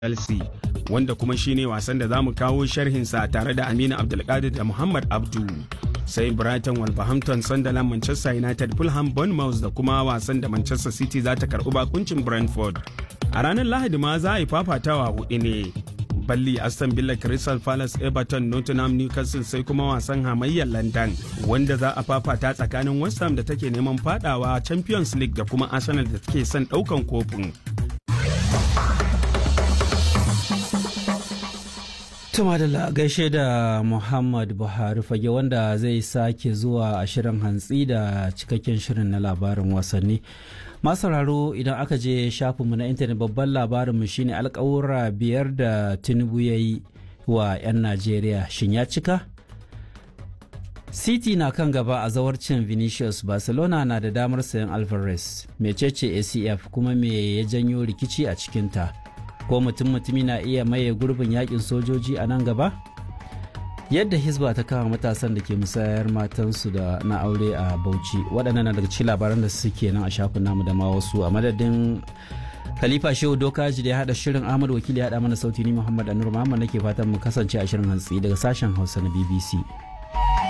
Chelsea wanda kuma shine wasan da za mu kawo sharhinsa tare da Aminu Abdulkadir da Muhammad Abdu. Sai Brighton Wolverhampton Sunderland Manchester United Fulham Bournemouth da kuma wasan da Manchester City za ta karɓi bakuncin Brentford. A ranar Lahadi ma za a yi fafatawa hudu ne. Balli Aston Villa Crystal Palace Everton Nottingham Newcastle sai kuma wasan hamayyar London wanda za a fafata tsakanin West Ham da take neman fadawa Champions League da kuma Arsenal da take son daukan kofin. Tuma da gaishe da Muhammad Buhari fage wanda zai sake zuwa a shirin hantsi da cikakken shirin na labarin wasanni. Masararo idan aka je shafinmu na intanet babban labarinmu shine alkawura biyar da Tinubu ya yi wa 'yan Najeriya shin ya cika? City na kan gaba a zawarcin Vinicius Barcelona na da damar sayan Alvarez, mecece ACF kuma me ya janyo rikici a cikinta. ko mutum mutumi na iya maye gurbin yakin sojoji a nan gaba yadda hisba ta kama matasan da ke musayar matansu da na aure a bauchi waɗannan na daga cikin labaran da suke nan a shafin namu da ma wasu a madadin khalifa shehu dokaji da ya haɗa shirin ahmad wakili ya haɗa mana sauti ni muhammad anur muhammad nake fatan mu kasance a shirin hantsi daga sashen hausa na bbc